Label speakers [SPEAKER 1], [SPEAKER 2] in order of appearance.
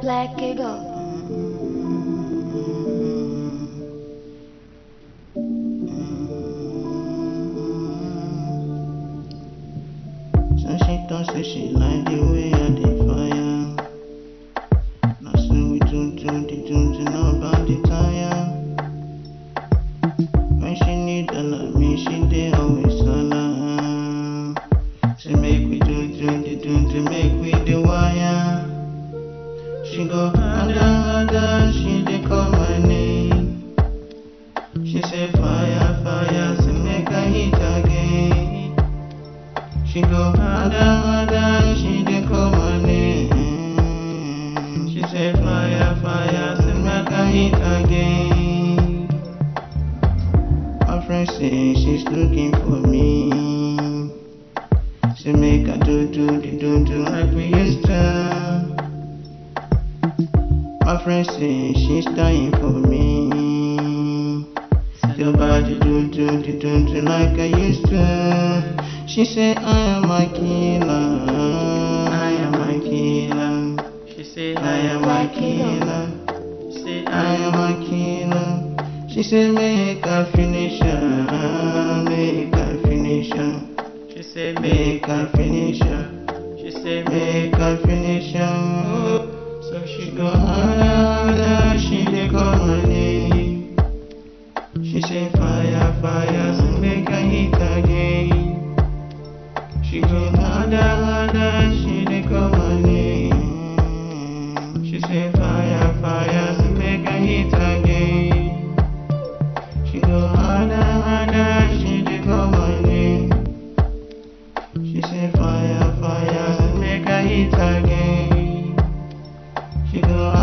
[SPEAKER 1] Black Eagle.
[SPEAKER 2] So she talk say she like the way I dey fire. Now so we do do the do do know about the tire. When she need a love me, she dey always holla. Say make we do do the do do make we the wire. She go harder harder, she dey call my name. She say fire fire, say make I hit again. She go harder, harder, she dey call my name. She say fire, fire, say make I hit again. My friend say she's looking for me. Say make I do do the do do like we used to. My friend say she's dying for me. Still body do do the do do like I used to. She say I am my killer. I am my killer.
[SPEAKER 3] She say
[SPEAKER 2] I am my killer.
[SPEAKER 3] Say
[SPEAKER 2] I am my killer. She say make I finish her. Make I finish her.
[SPEAKER 3] She say
[SPEAKER 2] Make I finish her.
[SPEAKER 3] She say
[SPEAKER 2] Make I finish her. So she go harder, she dey call my name. She say fire, fire, so make I hit again. She go harder, harder, she dey call my name. She say fire, fire, so make I hit again. She go harder, harder, she dey call my name. She say fire, fire, so make I hit again. She go